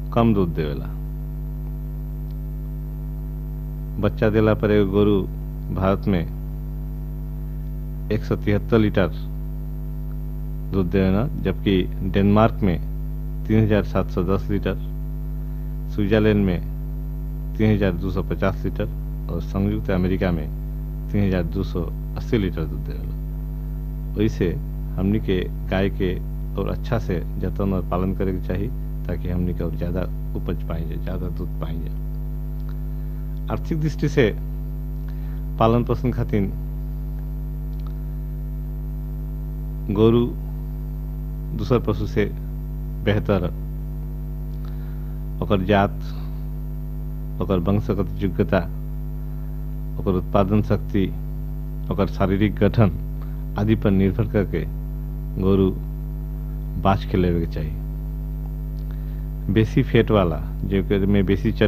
कम दूध देवेला बच्चा देला पर एगो गोरु भारत में एक सौ तिहत्तर लीटर दूध देवेला जबकि डेनमार्क में तीन हजार सात सौ दस लीटर स्विट्जरलैंड में तीन हजार दो सौ पचास लीटर और संयुक्त अमेरिका में तीन हजार दो सौ अस्सी लीटर दूध देवेला वैसे हमनी के गाय के और अच्छा से जतन और पालन करे के चाहिए ताकि हमनी के और ज्यादा उपज पाई जाए ज्यादा दूध पाई जाए आर्थिक दृष्टि से पालन पोषण खातिर गोरु दूसर पशु से बेहतर ओकर जात ओकर वंशगत योग्यता ओकर उत्पादन शक्ति ओकर शारीरिक गठन आदि पर निर्भर करके गोरु बाछ के लेवे के चाहिए बेसी फैट वाला जो में बेसी चर्बी